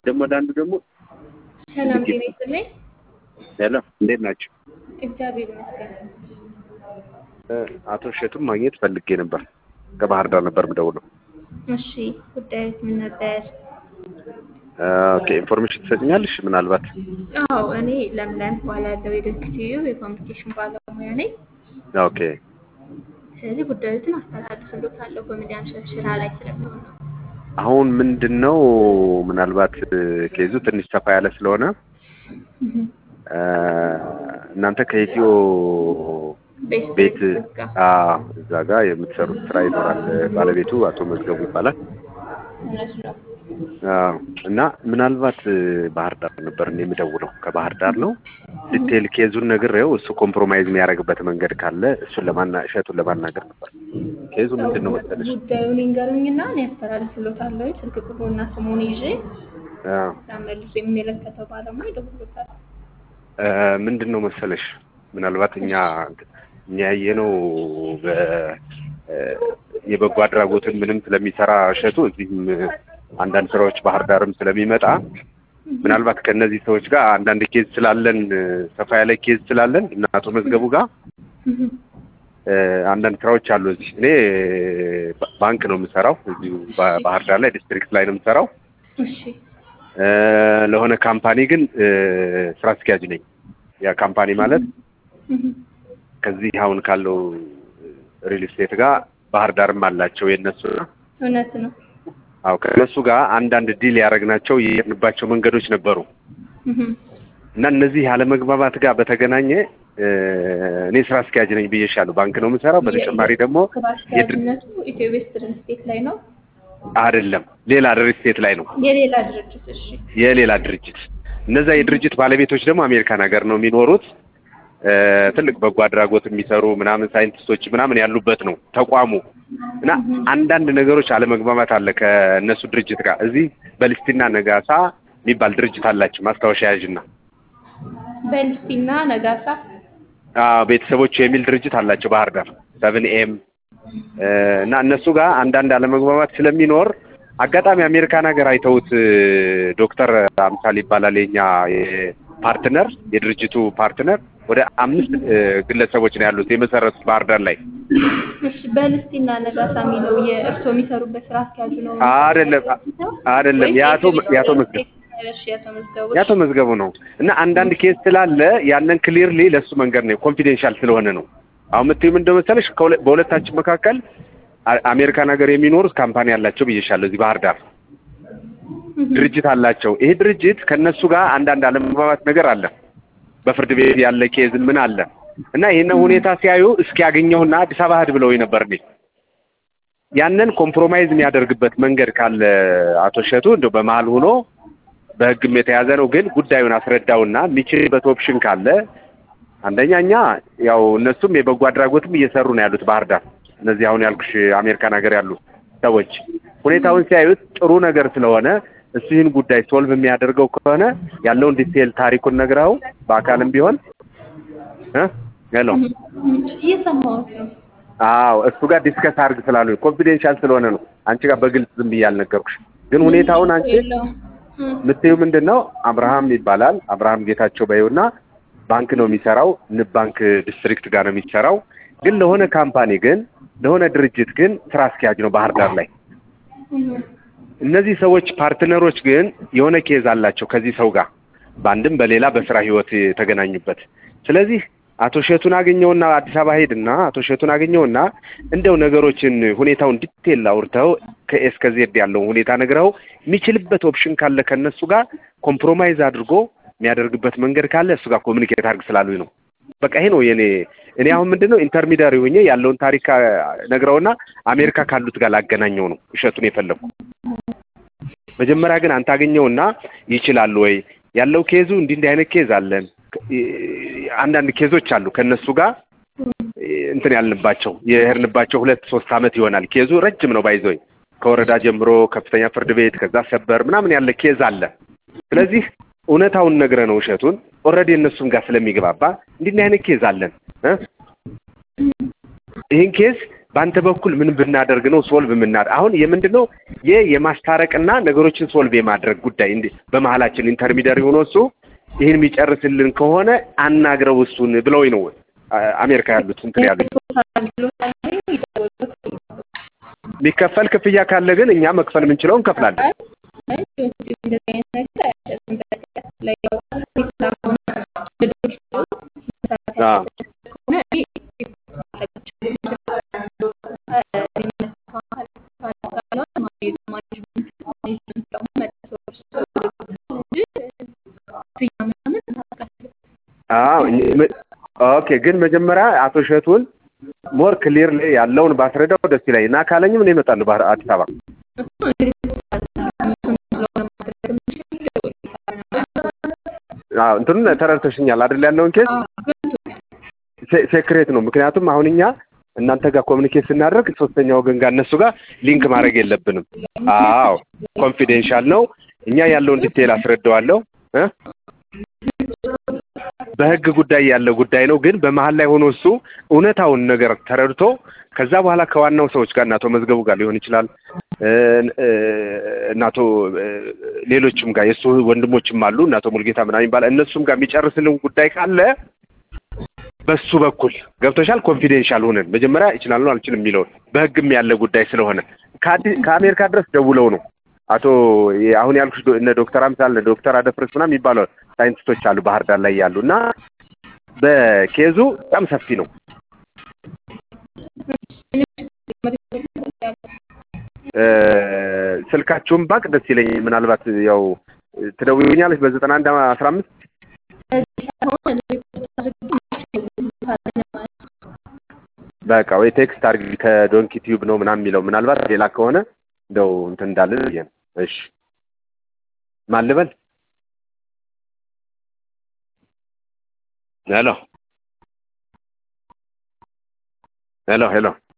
ደግሞ ወደ አንዱ ደግሞ ሰላም ጤና ይስጥልኝ። ሄሎ፣ እንዴት ናቸው? እግዚአብሔር ይመስገን። አቶ እሸቱን ማግኘት ፈልጌ ነበር። ከባህር ዳር ነበር የምደውለው። እሺ ጉዳዮች ምን ነበር? ኦኬ፣ ኢንፎርሜሽን ትሰጥኛለሽ? ምናልባት አዎ እኔ ለምለም እባላለሁ የድርጅትዩ የኮሚኒኬሽን ባለሙያ ነኝ። ኦኬ፣ ስለዚህ ጉዳዮችን አስተላልፍልዎታለሁ ኮሜዲያን ስራ ላይ ስለሚሆን ነው። አሁን ምንድን ነው ምናልባት ኬዙ ትንሽ ሰፋ ያለ ስለሆነ እናንተ ከኢትዮ ቤስት ቤት ጋር አዎ፣ እዛ ጋር የምትሰሩት ስራ ይኖራል። ባለቤቱ አቶ መዝገቡ ይባላል። እውነት ነው። አዎ፣ እና ምናልባት ባህር ዳር ነበር እኔ የምደውለው ከባህር ዳር ነው። ዲቴል ኬዙን ነግሬው እሱ ኮምፕሮማይዝ የሚያደርግበት መንገድ ካለ እሱን ለማና እሸቱን ለማናገር ነበር። ኬዙ ምንድን ነው መሰለሽ? ጉዳዩን ይንገሩኝና እኔ ያስተላልፍልዎታለሁ። ስልክ ቁጥሩና ስሙን ይዤ አዎ፣ መልሶ የሚመለከተው ባለሙያ ይደውልዎታል። እ ምንድን ነው መሰለሽ ምናልባት እኛ እኛ ያየነው በ- እ የበጎ አድራጎትን ምንም ስለሚሰራ እሸቱ እዚህም አንዳንድ ስራዎች ባህር ዳርም ስለሚመጣ ምናልባት ከእነዚህ ሰዎች ጋር አንዳንድ ኬዝ ስላለን ሰፋ ያለ ኬዝ ስላለን እና አቶ መዝገቡ ጋር እ አንዳንድ ስራዎች አሉ። እዚህ እኔ ባ- ባንክ ነው የምሰራው እዚሁ ባ- ባህር ዳር ላይ ዲስትሪክት ላይ ነው የምሰራው። እሺ እ ለሆነ ካምፓኒ ግን እ ስራ አስኪያጅ ነኝ። ያ ካምፓኒ ማለት ከዚህ አሁን ካለው ሪል ስቴት ጋር ባህር ዳርም አላቸው የእነሱ እውነት ነው። አዎ ከእነሱ ጋር አንዳንድ ዲል ያደረግናቸው የሄድንባቸው መንገዶች ነበሩ እና እነዚህ ያለመግባባት ጋር በተገናኘ እ እኔ ስራ አስኪያጅ ነኝ ብዬሻለሁ። ባንክ ነው የምሰራው። በተጨማሪ ደግሞ ስራ አስኪያጅነቱ ኢትዮ ዌስት ሪል ስቴት ላይ ነው። አይደለም ሌላ ሪል ስቴት ላይ ነው የሌላ ድርጅት እሺ የሌላ ድርጅት እነዛ የድርጅት ባለቤቶች ደግሞ አሜሪካን ሀገር ነው የሚኖሩት። እ ትልቅ በጎ አድራጎት የሚሰሩ ምናምን ሳይንቲስቶች ምናምን ያሉበት ነው ተቋሙ እና አንዳንድ ነገሮች አለመግባባት አለ ከእነሱ ድርጅት ጋር። እዚህ በልስቲና ነጋሳ የሚባል ድርጅት አላቸው ማስታወሻ ያዥና በልስቲና ነጋሳ አዎ ቤተሰቦቹ የሚል ድርጅት አላቸው ባህር ዳር ሰብን ኤም እና እነሱ ጋር አንዳንድ አለመግባባት ስለሚኖር አጋጣሚ አሜሪካን ሀገር አይተውት እ ዶክተር አምሳል ይባላል የኛ ፓርትነር የድርጅቱ ፓርትነር ወደ አምስት እ ግለሰቦች ነው ያሉት የመሰረቱት ባህር ዳር ላይ እሺ በልስቲና ነጋሳ የሚለው የእርስዎ የሚሰሩበት ስራ አስኪያጁ ነው አይደለም አይደለም የአቶ የአቶ መዝገቡ እሺ የአቶ መዝገቡ የአቶ መዝገቡ ነው እና አንዳንድ ኬስ ስላለ ያንን ክሊርሊ ለእሱ መንገድ ነው ኮንፊዴንሻል ስለሆነ ነው። አሁን የምትይው ምንድን መሰለሽ ከሁለ- በሁለታችን መካከል አ- አሜሪካን ሀገር የሚኖሩት ካምፓኒ አላቸው ብዬሻለሁ። እዚህ ባህር ዳር ድርጅት አላቸው። ይሄ ድርጅት ከእነሱ ጋር አንዳንድ አለመግባባት ነገር አለ። በፍርድ ቤት ያለ ኬዝ ምን አለ እና ይህንን ሁኔታ ሲያዩ እስኪ ያገኘውና አዲስ አበባ ሂድ ብለውኝ ነበር እኔ ያንን ኮምፕሮማይዝ የሚያደርግበት መንገድ ካለ አቶ እሸቱ እንደው በመሀል ሆኖ በሕግም የተያዘ ነው፣ ግን ጉዳዩን አስረዳውና የሚችልበት ኦፕሽን ካለ አንደኛ እኛ ያው እነሱም የበጎ አድራጎትም እየሰሩ ነው ያሉት ባህር ዳር። እነዚህ አሁን ያልኩሽ አሜሪካን ሀገር ያሉ ሰዎች ሁኔታውን ሲያዩት ጥሩ ነገር ስለሆነ እሱ ይህን ጉዳይ ሶልቭ የሚያደርገው ከሆነ ያለውን ዲቴል ታሪኩን ነግረኸው በአካልም ቢሆን እ ሄሎ እየሰማሁት ነው። አዎ እሱ ጋር ዲስከስ አድርግ ስላሉ ኮንፊዴንሻል ስለሆነ ነው አንቺ ጋር በግልጽ ዝም ብዬ አልነገርኩሽ። ግን ሁኔታውን አንቺ የለውም። እም፣ የምትይው ምንድን ነው? አብርሃም ይባላል። አብርሃም ጌታቸው በይውና ባንክ ነው የሚሰራው። ንብ ባንክ ዲስትሪክት ጋር ነው የሚሰራው። ግን ለሆነ ካምፓኒ ግን ለሆነ ድርጅት ግን ስራ አስኪያጅ ነው ባህር ዳር ላይ። እም፣ እነዚህ ሰዎች ፓርትነሮች ግን የሆነ ኬዝ አላቸው ከዚህ ሰው ጋር በአንድም በሌላ በስራ ህይወት የተገናኙበት። ስለዚህ አቶ እሸቱን አገኘውና አዲስ አበባ ሄድና አቶ እሸቱን አገኘውና እንደው ነገሮችን ሁኔታውን ዲቴል አውርተው ከኤስ ከዜድ ያለውን ሁኔታ ነግረው የሚችልበት ኦፕሽን ካለ ከእነሱ ጋር ኮምፕሮማይዝ አድርጎ የሚያደርግበት መንገድ ካለ እሱ ጋር ኮሚኒኬት አድርግ ስላሉኝ ነው። በቃ ይሄ ነው የኔ እኔ አሁን ምንድን ነው ኢንተርሚዲያሪ ሆኜ ያለውን ታሪክ አ- ነግረውና አሜሪካ ካሉት ጋር ላገናኘው ነው እሸቱን የፈለግኩ። መጀመሪያ ግን አንተ አገኘውና ይችላሉ ወይ ያለው ኬዙ እንዲህ እንዲህ አይነት ኬዝ አለን አንዳንድ ኬዞች አሉ ከእነሱ ጋር እንትን ያልንባቸው የሄድንባቸው ሁለት ሶስት አመት ይሆናል። ኬዙ ረጅም ነው ባይዞኝ ከወረዳ ጀምሮ ከፍተኛ ፍርድ ቤት ከዛ ሰበር ምናምን ያለ ኬዝ አለ። ስለዚህ እውነታውን ነግረ ነው እሸቱን ኦልሬዲ እነሱም ጋር ስለሚግባባ እንዲህ እንዲህ አይነት ኬዝ አለን እ ይህን ኬዝ በአንተ በኩል ምን ብናደርግ ነው ሶልቭ የምናደርግ? አሁን የምንድን ነው ይህ የማስታረቅና ነገሮችን ሶልቭ የማድረግ ጉዳይ እንዲ በመሀላችን ኢንተርሚዲየር ሆኖ እሱ ይህን የሚጨርስልን ከሆነ አናግረው እሱን ብለው ነው አ- አሜሪካ ያሉት እንትን ያሉት። የሚከፈል ክፍያ ካለ ግን እኛ መክፈል የምንችለው እንከፍላለን። አዎ አዎ እኝ- ም- ኦኬ ግን መጀመሪያ አቶ እሸቱን ሞር ክሊር ላይ ያለውን ባስረዳው ደስ ይለኝ እና ካለኝም እኔ እመጣለሁ ባህር አዲስ አበባ። አዎ እንትኑን ተረድተሽኛል አይደል? ያለውን ኬስ ሴ- ሴክሬት ነው። ምክንያቱም አሁን እኛ እናንተ ጋር ኮሚኒኬት ስናደርግ ሶስተኛ ወገን ጋር እነሱ ጋር ሊንክ ማድረግ የለብንም። አዎ ኮንፊዴንሻል ነው። እኛ ያለውን ዲቴይል አስረዳዋለሁ እ በህግ ጉዳይ ያለ ጉዳይ ነው። ግን በመሀል ላይ ሆኖ እሱ እውነታውን ነገር ተረድቶ ከዛ በኋላ ከዋናው ሰዎች ጋር እናቶ መዝገቡ ጋር ሊሆን ይችላል እ እ እናቶ እ ሌሎችም ጋር የእሱ ወንድሞችም አሉ እናቶ ሙልጌታ ምናምን ይባላል እነሱም ጋር የሚጨርስልን ጉዳይ ካለ በሱ በኩል ገብቶሻል። ኮንፊዴንሻል ሆነን መጀመሪያ ይችላል ነው አልችልም የሚለውን በህግም ያለ ጉዳይ ስለሆነ ከአዲስ ከአሜሪካ ድረስ ደውለው ነው አቶ የ- አሁን ያልኩሽ ዶ- እነ ዶክተር አምሳል እነ ዶክተር አደፍርስ ምናምን የሚባሉ ሳይንቲስቶች አሉ ባህር ዳር ላይ ያሉ እና በኬዙ በጣም ሰፊ ነው። እ ስልካችሁን ባቅ ደስ ይለኛል። ምናልባት ያው ትደውይኛለች በዘጠና አንድ አስራ አምስት በቃ ወይ ቴክስት አድርጊ ከዶንኪ ቲዩብ ነው ምናምን የሚለው ምናልባት ሌላ ከሆነ እንደው እንትን እንዳለን ብዬ ነው። እሺ ማን ልበል? ሄሎ ሄሎ ሄሎ